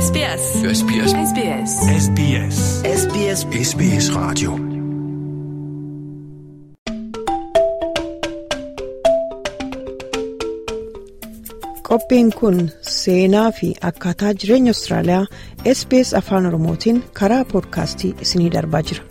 SBS. SBS. SBS. SBS. SBS SBS Radio. Qophiin kun seenaa fi akkaataa jireenya Austraaliyaa SBS Afaan Oromootiin karaa poodkaastii isinii darbaa jira.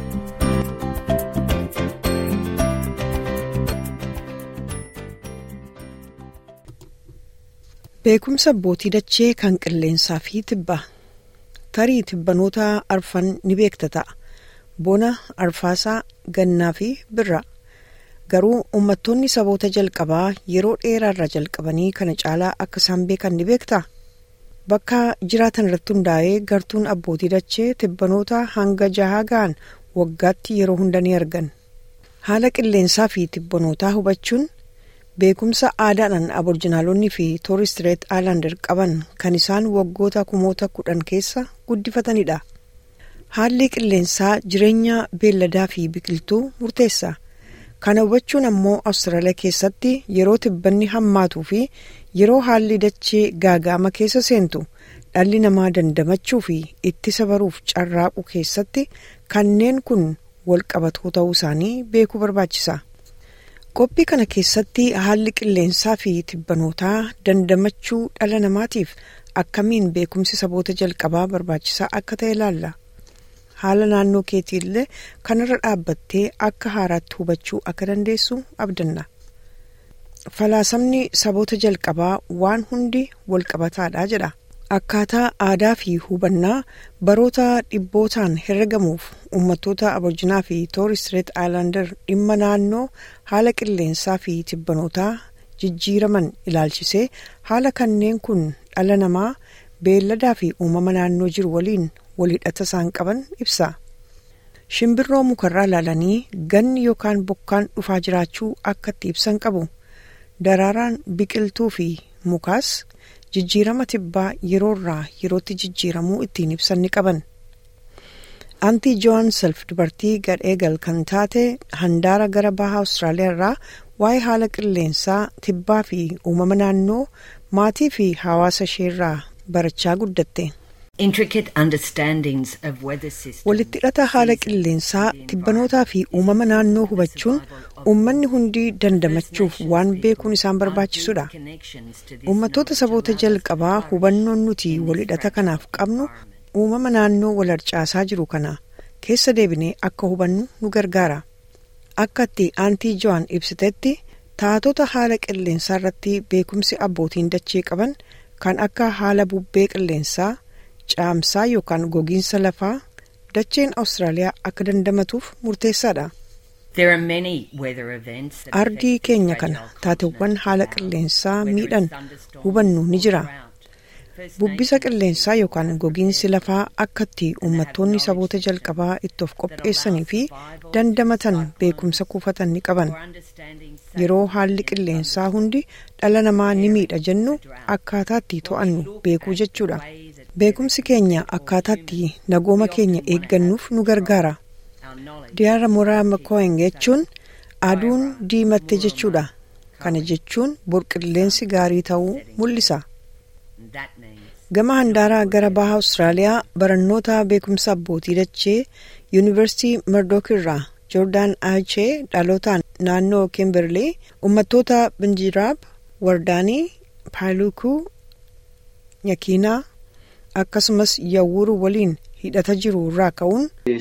Beekumsa abbootii dachee kan qilleensaa fi tibbaa tarii tibbanoota arfan ni beekta ta'a. Bona, arfaasaa, gannaa fi birraa. Garuu uummattoonni saboota jalqabaa yeroo dheeraarraa jalqabanii kana caalaa akka isaan beekan ni beektaa? Bakka jiraatan irratti hundaa'ee gartuun abbootii dachee tibbanoota hanga jahaa ga'an waggaatti yeroo hunda ni argan. Haala qilleensaa fi tibbanootaa hubachuun beekumsa aadaadhaan aborjinaalonni fi tooristireet aayilaandar qaban kan isaan waggoota kumoota kudhan keessa guddifatanidha. Haalli qilleensaa jireenya beelladaa fi biqiltuu murteessa. Kana hubachuun ammoo Awustiraaliyaa keessatti yeroo tibbanni hammaatuu fi yeroo haalli dachee gaaga'ama keessa seentu dhalli namaa dandamachuu fi ittisa baruuf carraaqu keessatti kanneen kun walqabatoo ta'uu isaanii beekuu barbaachisa. Qophii kana keessatti haalli qilleensaa fi tibbanootaa dandamachuu dhala namaatiif akkamiin beekumsi saboota jalqabaa barbaachisaa akka ta'e ilaalla. Haala naannoo keetii illee kanarra dhaabbattee akka haaraatti hubachuu akka dandeessu abdanna. Falaasamni saboota jalqabaa waan hundi walqabataadha jedha. Akkaataa aadaa fi hubannaa baroota dhibbootaan herregamuuf uummattoota aborjinaa fi tooristireet aayilaandar dhimma naannoo haala qilleensaa fi tibbanootaa jijjiiraman ilaalchisee haala kanneen kun dhala namaa beelladaa fi uumama naannoo jiru waliin walhidhata isaan qaban ibsa. Shimbirroo mukarraa ilaalanii ganni yookaan bokkaan dhufaa jiraachuu akka itti ibsan qabu. Daraaraan biqiltuu fi mukaas jijjiirama tibbaa yeroorraa yerootti jijjiiramuu ittiin ibsan ni qaban. Antii Joon Self dubartii gadheegal kan taate handaara gara bahaa Awustiraaliyaa irraa waa'ee haala qilleensaa tibbaa fi uumama naannoo maatii fi hawaasa isheerraa barachaa guddatte. Walitti hidhata haala qilleensaa tibbanootaa fi uumama naannoo hubachuun uummanni hundi dandamachuuf waan beekuun isaan barbaachisudha. Uummattoota saboota jalqabaa hubannoon nuti walhidhata kanaaf qabnu uumama naannoo wal harcaasaa jiru kana keessa deebinee akka hubannu nu gargaara. Akka itti aantii Jo'aan ibsitetti taatota haala qilleensaa irratti beekumsi abbootiin dachee qaban kan akka haala bubbee qilleensaa. caamsaa yookaan gogiinsa lafaa dacheen Awustiraaliyaa akka dandamatuuf murteessaadha. Ardii keenya kana taateewwan haala qilleensaa miidhan hubannu ni jira. Bubbisa qilleensaa yookaan gogiinsi lafaa akka itti uummattoonni saboota jalqabaa itti of qopheessanii fi dandamatan beekumsa kuufatan ni qaban. Yeroo haalli qilleensaa hundi dhala namaa ni miidha jennu akkaataa itti to'annu beekuu jechuudha. Beekumsi keenya akkaataatti nagooma keenya eeggannuuf nu gargaara. Diyaara Moraa Makoo'en jechuun aduun diimatte jechuudha. Kana jechuun burqilleensi gaarii ta'uu mul'isa. Gama handaaraa gara baha Awustiraaliyaa barannoota beekumsa abbootii dachee Yuunivarsiitii Murdook irraa Joordaan Aachee dhalootaan naannoo Kimberley uummattoota Binjiraab, Wardaanii, Paalukuu, Nyakiinaa. akkasumas yawwuru waliin hidhata jiru irraa ka'uun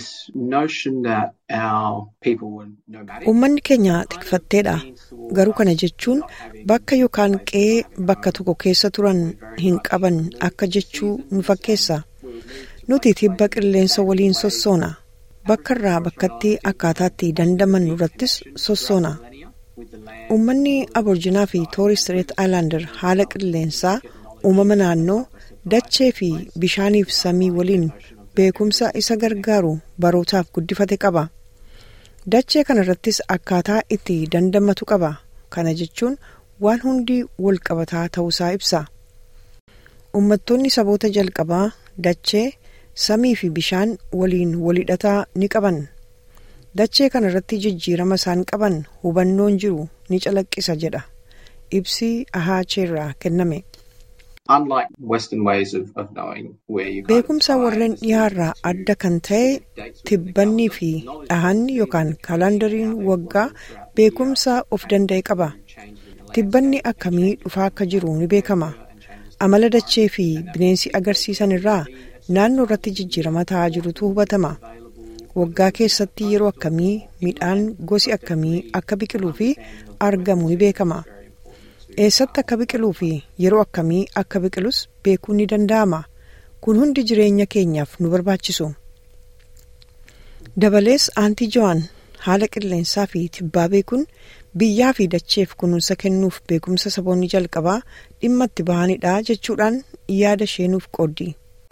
uummanni keenya tikfatteedha garuu kana jechuun bakka yookaan qe'ee bakka tokko keessa turan hin qaban akka jechuu nu fakkeessa nuti tibba qilleensa waliin sossoona bakka irraa bakkatti akkaataatti dandamannu irrattis sossoona uummanni aborjinaa fi tooristireet aayilaandar haala qilleensaa uumama naannoo dachee fi bishaaniif samii waliin beekumsa isa gargaaru barootaaf guddifate qaba. Dachee kana irrattis akkaataa itti dandamatu qaba. Kana jechuun waan hundi wal qabataa ta'uusaa ibsa. Uummattoonni saboota jalqabaa dachee samii fi bishaan waliin walhidhataa ni qaban. Dachee kana irratti jijjiirama isaan qaban hubannoon jiru ni calaqqisa jedha. Ibsi ahaacheerraa kenname. Beekumsa warreen dhiyaarraa adda kan ta'e tibbannii fi dhahanni yookaan kaalandariin waggaa beekumsa of danda'e qaba. Tibbanni akkamii dhufaa akka jiru ni beekama. Amala dachee fi bineensi agarsiisan irraa naannoo irratti jijjiirama ta'aa jirutu hubatama. Waggaa keessatti yeroo akkamii midhaan gosi akkamii akka biqiluu fi argamu ni beekama. Eessatti akka biqiluu fi yeroo akkamii akka biqilus beekuun ni danda'ama. Kun hundi jireenya keenyaaf nu barbaachisu. Dabalees aantii Jo'aan haala qilleensaa fi tibbaa beekuun biyyaa fi dacheef kunuunsa kennuuf beekumsa saboonni jalqabaa dhimma itti bahanidha jechuudhaan yaada ishee nuuf qooddi.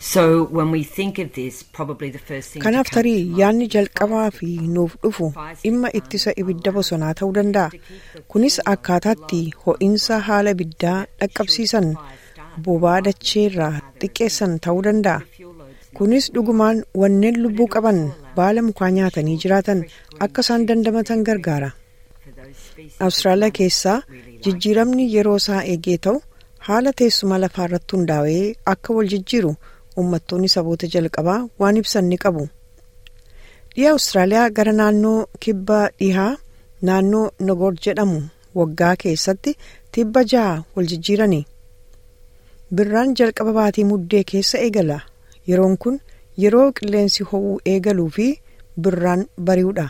Kanaaf tarii yaadni jalqabaa fi nuuf dhufu dhimma ittisa ibidda bosonaa ta'uu danda'a. Kunis akkaataatti ho'iinsa haala ibiddaa dhaqqabsiisan bobaa dachee irraa xiqqeessan ta'uu danda'a. Kunis dhugumaan wanneen lubbuu qaban baala mukaa nyaatanii jiraatan akka isaan dandamatan gargaara. Awustiraaliyaa keessaa jijjiiramni yeroo isaa eegee ta'u haala teessuma lafaa irratti hundaa'ee akka wal jijjiiru uummattoonni saboota jalqabaa waan ibsan ni qabu. Dhiha Awustiraaliyaa gara naannoo kibba dhihaa naannoo Nogoor jedhamu waggaa keessatti tibba jaha wal jijjiirani. Birraan jalqaba baatii muddee keessa eegala. Yeroon kun yeroo qilleensi ho'uu eegaluu fi birraan bari'uudha.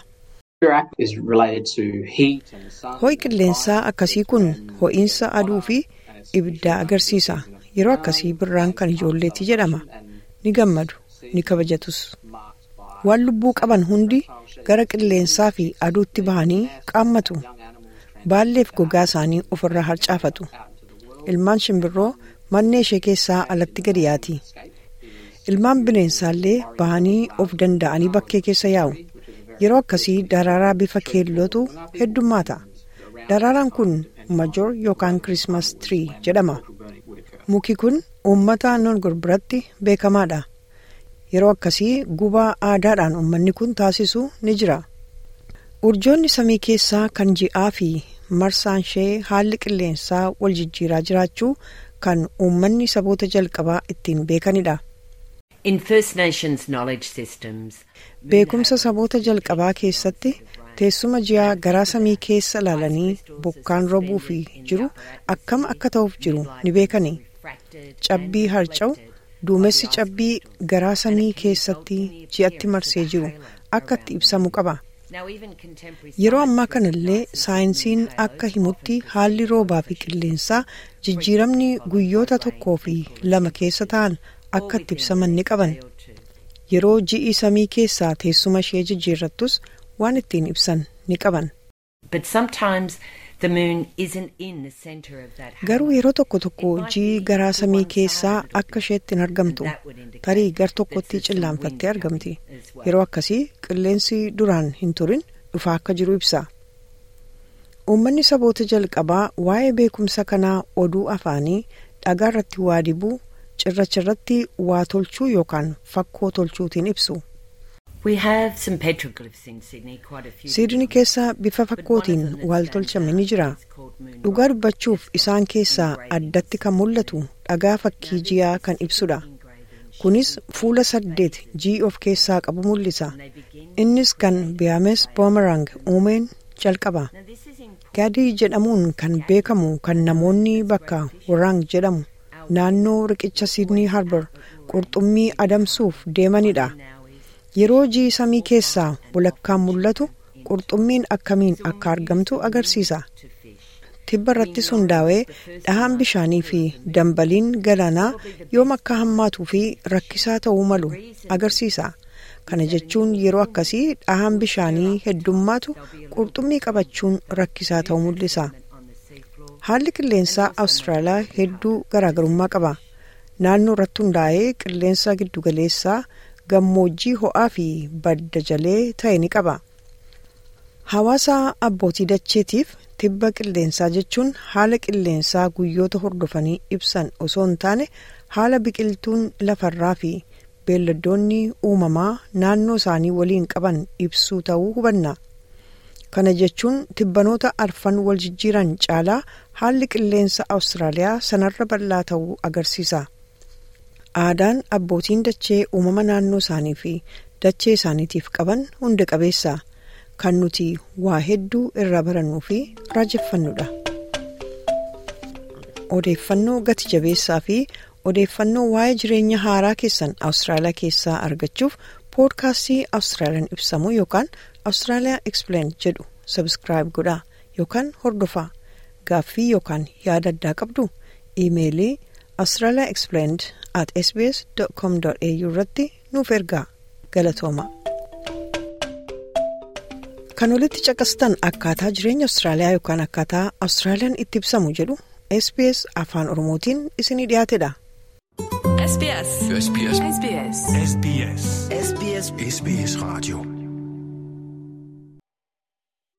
Ho'i qilleensaa akkasii kun ho'iinsa aduu fi ibiddaa agarsiisa. Yeroo akkasii birraan kan ijoolleetti jedhama. Ni gammadu, ni kabajatus. Waan lubbuu qaban hundi gara qilleensaa fi aduutti bahanii qaammatu. Baalleef gogaa isaanii ofirraa harcaafatu. Ilmaan shimbirroo mannee ishee keessaa alatti gadi yaati. Ilmaan bineensaallee bahanii of danda'anii bakkee keessa yaa'u. Yeroo akkasii daraaraa bifa keellootu heddummaata. Daraaraan kun majoor yookaan kirismas tirii jedhama. Muki kun uummata Noongor biratti beekamaadha. Yeroo akkasii gubaa aadaadhaan uummanni kun taasisu ni jira. Urjoonni samii keessaa kan ji'aa fi marsaan ishee haalli qilleensaa wal jijjiiraa jiraachuu kan uummanni saboota jalqabaa ittiin beekanidha. Beekumsa saboota jalqabaa keessatti teessuma ji'aa garaa samii keessa ilaalanii bokkaan roobuu fi jiru akkam akka ta'uuf jiru ni beekani. Cabbii harca'u duumessi cabbii garaa samii keessatti ji'atti marsee jiru akka itti ibsamu qaba. Yeroo ammaa kanallee saayinsiin akka himutti haalli roobaa fi qilleensaa jijjiiramni guyyoota tokkoo fi lama keessa ta'an akka itti ibsaman ni qaban. Yeroo ji'i samii keessaa teessuma ishee jijjiirrattus waan ittiin ibsan ni qaban. Garuu yeroo tokko tokko ji'i garaa samii keessaa akka isheetti hin argamtu tarii gar tokkotti cillaanfattee argamti. Yeroo akkasii qilleensi duraan hin turin dhufaa akka jiru ibsa. Uummanni saboota jalqabaa waa'ee beekumsa kanaa oduu afaanii dhagaa irratti waa dibuu cirracha irratti waa tolchuu yookaan fakkoo tolchuutiin ibsu. Siidnii keessa bifa fakkootiin waal tolchame ni jira. Dhugaa dubbachuuf isaan keessaa addatti kan mul'atu dhagaa fakkii ji'aa kan ibsudha. Kunis fuula saddeet ji'i of keessaa qabu mul'isa. Innis kan Biyaames Boomerang uumeen jalqaba. Gaadii jedhamuun kan beekamu kan namoonni bakka Waraang jedhamu naannoo riqicha Siidnii Harbour qurxummii adamsuuf deemanidha. Yeroo ji'i samii keessaa walakkaan mul'atu qurxummiin akkamiin akka argamtu agarsiisa. Tibba irrattis hundaa'ee dhahaan bishaanii fi dambaliin galaanaa yoom akka hammaatuu fi rakkisaa ta'uu malu agarsiisa. Kana jechuun yeroo akkasii dhahaan bishaanii heddummaatu qurxummii qabachuun rakkisaa ta'uu mul'isa. Haalli qilleensaa Awustiraaliyaa hedduu garaagarummaa qaba. Naannoo irratti hundaa'ee qilleensa giddugaleessaa gammoojjii ho'aa fi badda jalee ta'e ni qaba. Hawaasa abbootii dacheetiif tibba qilleensaa jechuun haala qilleensaa guyyoota hordofanii ibsan osoo hin taane haala biqiltuun lafarraa fi beelladoonni uumamaa naannoo isaanii waliin qaban ibsuu ta'uu hubanna. kana jechuun tibbanoota arfan wal jijjiiran caalaa haalli qilleensa awustiraaliyaa sanarra bal'aa ta'uu agarsiisa aadaan abbootiin dachee uumama naannoo isaanii fi dachee isaaniitiif qaban hunda qabeessa kan nuti waa hedduu irraa barannuu fi raajeffannudha odeeffannoo gati jabeessaa fi odeeffannoo waa'ee jireenya haaraa keessan awustiraaliyaa keessaa argachuuf poodkaastii awustiraaliyaan ibsamu yookaan awustiraaliyaa explain jedhu sabskiraayib godhaa yookaan hordofaa gaaffii yookaan yaada addaa qabdu iimeelii awustiraaliyaa explained at sbs com au irratti nuuf ergaa galatooma. kan olitti caqastan akkaataa jireenya awustiraaliyaa yookaan akkaataa awustiraaliyaan itti ibsamu jedhu sbs afaan oromootiin isinii dhiyaatedha. SBS. SBS. SBS. SBS. SBS. SBS Radio.